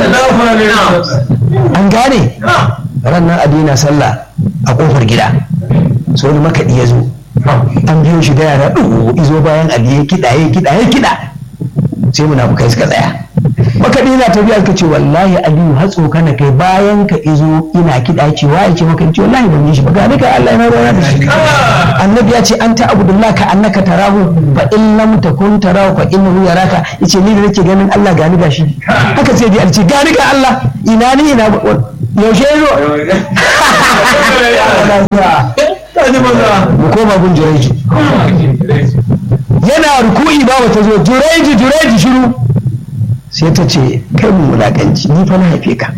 Speaker 1: an gane ranar adina sallah a kofar gida so wani makaɗi ya zo an biyo shi da yara ɗugu izo bayan ali ya kiɗa ya kiɗa ya kiɗa sai munafukai suka tsaya makaɗi na tafiya ka ce wallahi aliyu har tsokana kai bayan ka izo ina kiɗa ce wa ya ce maka ce wallahi ban yi shi ba ga kai Allah ya rana da shi annabi ya ce anta abudullah ka annaka tarahu fa in lam takun tarahu fa innahu yaraka yace ni da nake ganin Allah gani gashi haka sai dai alce gani ga Allah ina ni ina yaushe yazo mu koma gun jureji yana ruku'i ba wata zo jureji jureji shiru sai ta ce kai mu wulakanci ni fa na haife ka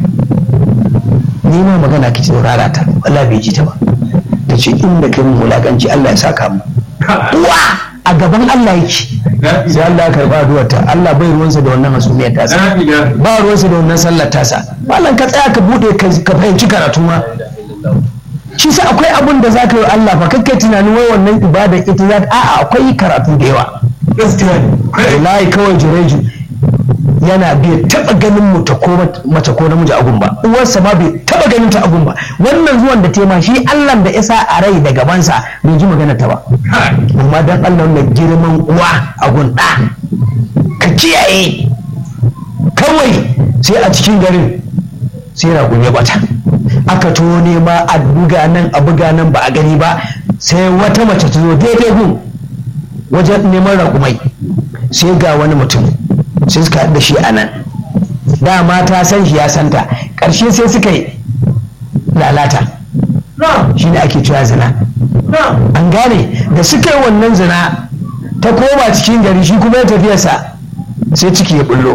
Speaker 1: ni ma magana ki saurara ta Allah bai ji ta ba ta ce inda kai mu wulakanci Allah ya saka mu uwa a gaban Allah yake sai Allah ya karba addu'ar ta Allah bai ruwansa da wannan hasumiyar tasa ba ruwansa da wannan sallar tasa malam ka tsaya ka bude ka fahimci karatu ma shi sa akwai abun da za ka yi Allah fa kakkai tunanin wai wannan ibada ita za a'a akwai karatu da yawa wallahi kawai jireji yana bai taba ganin muta ko mace ko namiji a ba uwarsa ma bai taba ganin ta a ba wannan zuwan da tema shi Allah da isa a rai da gabansa bai ji magana ta ba amma dan Allah wannan girman uwa a gun da ka kiyaye kawai sai a cikin garin sai raƙumi ya bata aka to nema a buga nan a buga nan ba a gani ba sai wata mace ta zo daidai gun wajen neman raƙumai sai ga wani mutum sai suka da shi a nan dama ta san shi ya santa ƙarshe sai suka yi lalata shi ne ake cewa zina an gane da suka yi wannan zina ta koma cikin gari shi kuma ya tafiyarsa sai ciki ya bullo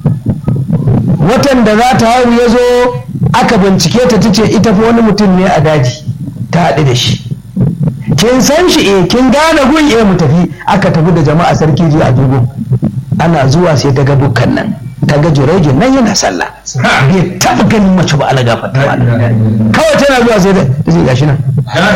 Speaker 1: watan da za ta haihu ya zo aka bincike ta ta ce ita fa wani mutum ne a daji ta haɗu da shi kin san shi eh kin gane gun eh mu tafi aka tafi da jama'a sarki ji a dubu ana zuwa sai ta ga dukkan nan ta ga jurejin nan yana sallah bai taɓa ganin mace ba alaga fata kawai tana zuwa sai da zai gashi nan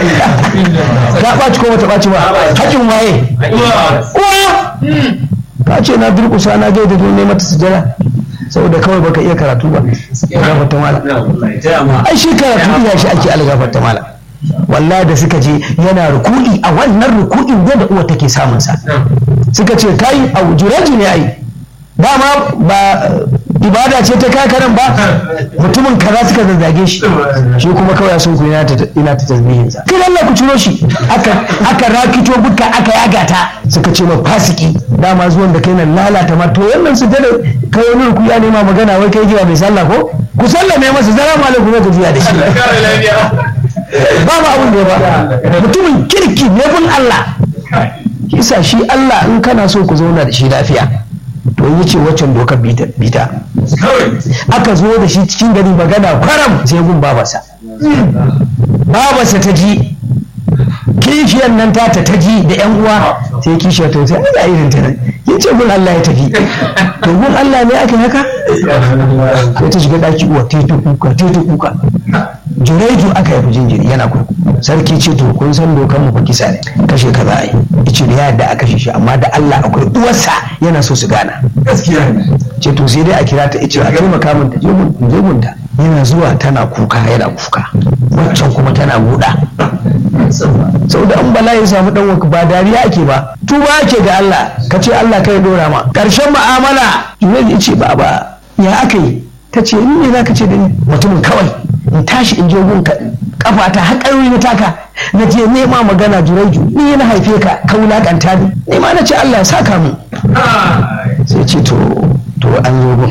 Speaker 1: ta ɓaci ko bata ɓaci ba hakin waye uwa ta ce na durƙusa na gaida don ne mata sujada saboda kawai baka iya karatu ba gafarta mala ai shi karatu iya shi ake algafarta mala wallahi da suka je yana ruku'i a wannan ruku'in da uwa take samun sa suka ce kai a juraji ne ai dama ba ibada ce ta kakaran ba mutumin kaza suka zazzage shi shi kuma kawai sun ku ina ta tasbihin sa kai Allah ku ciro shi aka aka rakito buka aka yaga ta suka ce ma fasiki dama zuwan da kai nan lalata ma to wannan su da kai wani ruku ya nema magana wai kai jiya mai sallah ko ku sallame masa salamu alaikum ka jiya da shi ba ma abun da ya ba mutumin kirki ne bin Allah kisa shi Allah in kana so ku zauna da shi lafiya to yi ce waccan dokar bita aka zo da shi cikin gari magana kwaram sai gun babasa babasa ta ji kishiyar nan ta ta ji da yan uwa sai kishiyar ta sai ana irin ta ya ce gun Allah ya tafi to gun Allah ne aka haka sai ta shiga daki uwa ta kuka ta kuka jureju aka yi jinjiri yana kurku sarki ce to kun san dokan mu fa kisa ne kashe ka za a yi ice da yadda a kashe shi amma da Allah akwai uwarsa yana so su gana gaskiya ce to sai dai a kira ta ice a taimaka min ta je mun je mun ta yana zuwa tana kuka yana kuka waccan kuma tana buɗa saboda an bala ya samu dan waka ba dariya ake ba tuba ake ga Allah ka ce Allah kai dora ma karshen mu'amala jureju ce ba ba ya aka yi ta ce ni ne za ka ce da ni mutumin kawai in tashi in je gun kafa ta haƙarwi na taka na je nema magana juraiju ni na haife ka ka wulaƙanta ni ni ma na ce Allah ya saka mu sai ce to to an zo gun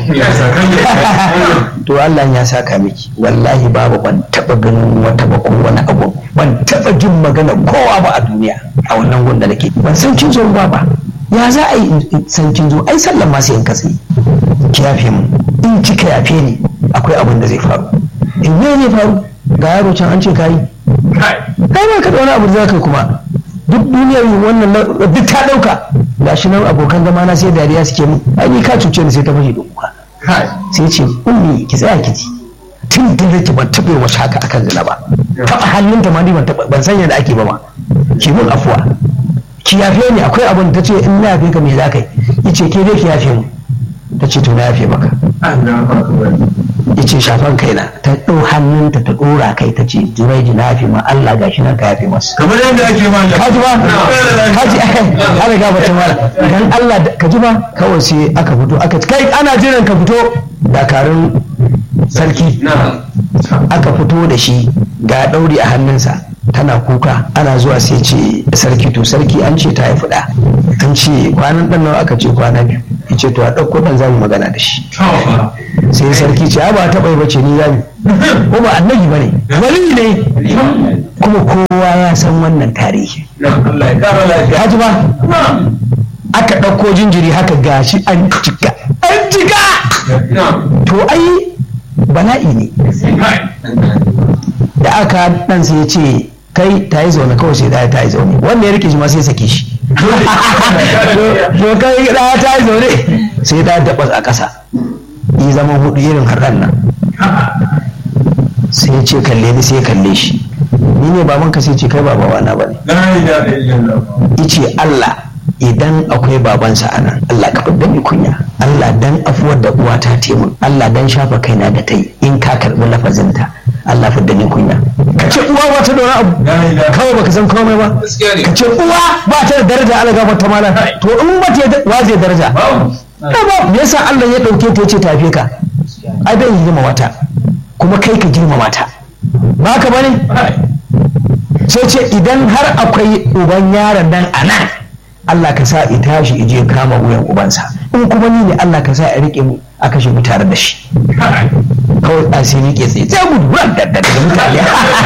Speaker 1: to Allah ya saka miki wallahi babu ban taba ganin wata ba ko wani abu ban taba jin magana kowa ba a duniya a wannan gun da nake ban san kin zo ba ba ya za a yi san kin zo ai sallan ma sai in katse ki yafe mu in kika yafe ni akwai abin da zai faru in ne ne faru ga yaro can an ce kayi kai ba ka da wani abu da zaka kuma duk duniyar wannan duk ta dauka gashi nan abokan zama na sai dariya suke mu ai ni ka cuce ni sai ta fashe da kuka sai ce ummi ki tsaya ki ji tun da nake ban taɓa wa haka akan zina ba taɓa hannunta ma ni ban taɓa ban san yadda ake ba ma ki mun afuwa ki yafe ni akwai abin ta ce in na yafe ka me za ka yi ce ke dai ki yafe mu ta ce to na yafe maka ya ce shafan kaina ta ɗau hannunta ta ɗora kai ta ce jiraiji na yafe ma Allah gashi nan ka yafe masa
Speaker 2: kamar yadda ake ma
Speaker 1: ka ji ba ka ji ana ga bata mala dan Allah ka ji ba kawai sai aka fito aka kai ana jiran ka fito dakarun sarki aka fito da shi ga ɗauri a hannunsa tana kuka ana zuwa sai ce sarki to sarki an ce ta haifi ɗa an ce kwanan ɗan nawa aka ce kwana biyu ya ce to a ɗauko ɗan zamu magana da shi sai sarki ce ba taɓa yi bace ni zamu ko ba annabi ba ne wali ne kuma kowa ya san wannan tarihi ka ji ba aka ɗauko jinjiri haka gashi an jika an jika to ai bala'i ne da aka ɗan sai ya ce kai ta yi zaune kawai sai ɗaya ta yi zaune wanda ya rike shi ma sai sake shi to kai ɗaya ta yi zaune sai ɗaya daɓas a ƙasa yi zama hudu irin harɗan nan sai ya ce kalle ni sai ya kalle shi ni ne baban ka sai ce kai ba babana ba ne ice Allah idan akwai babansa a nan Allah ka fidda ni kunya Allah dan afuwar da uwa ta taimun Allah dan shafa kaina da ta yi in ka karɓi lafazinta Allah fidda ni kunya ka ce uwa ba ta da wani abu kawai baka san komai ba ka ce uwa ba ta da daraja Allah ga ta malam to in ba ta wa zai daraja ba me yasa Allah ya dauke ta yace tafe ka ai bai girma wata kuma kai ka girmama ta ba ka bane sai ce idan har akwai uban yaron nan a nan Allah ka sa ita tashi ije kama wuyan ubansa in kuma ni ne Allah ka sa a rike mu a kashe mu tare da shi kawai a sai rike tsaye sai gudu daga mutane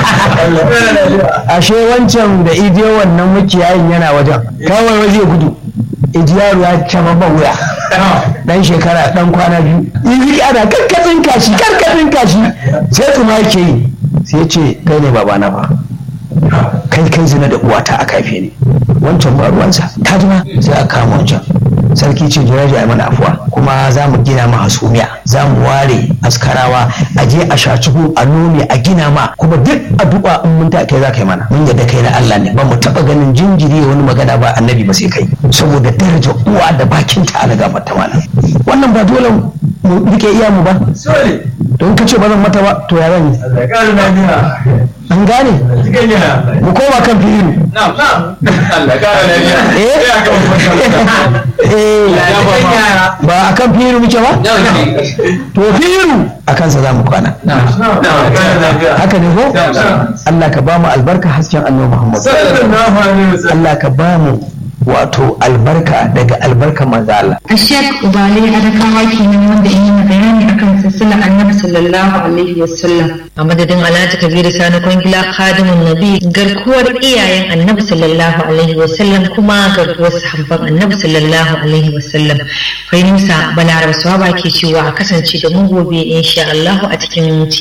Speaker 1: ashe wancan da ije wannan mukiyayin yana wajen kawai waje gudu iji yaro ya cama ba wuya dan shekara dan kwana biyu yi ana karkatsin kashi karkatsin kashi sai tsuma yake yi sai ce kai ne babana fa kai kai zina da uwata a kafe ne wancan ba ruwansa ta jima sai a kama wancan sarki ce jiraji a mana afuwa kuma za mu gina ma hasumiya za mu ware askarawa a je a shaciku a nome a gina ma kuma duk addu'a in mun ta kai za ka yi mana mun yadda kai na Allah ne ba mu taba ganin jinjiri wani magana ba annabi ba sai kai saboda daraja uwa da bakin ta ala gafarta mana wannan ba dole mu rike iya mu ba don ka ce ba zan mata ba to ya zan yi an gane mu koma kan fi'ilu ba a kan fi'ilu muke ba to fi'ilu a kansa za mu kwana haka ne ko Allah ka ba mu albarka hasken annabi Muhammad Allah ka ba mu wato albarka daga albarka manzo Allah.
Speaker 3: Ashek Ubale Adakawa kenan wanda yi mana bayani akan silsilar Annabi sallallahu alaihi wasallam. A madadin Alhaji Kabiru Sani Kwangila Khadimun Nabi garkuwar iyayen Annabi sallallahu alaihi wasallam kuma garkuwar sahabban Annabi sallallahu alaihi wasallam. Fahimsa Balaraba Swaba ke cewa a kasance da mu gobe insha Allah a cikin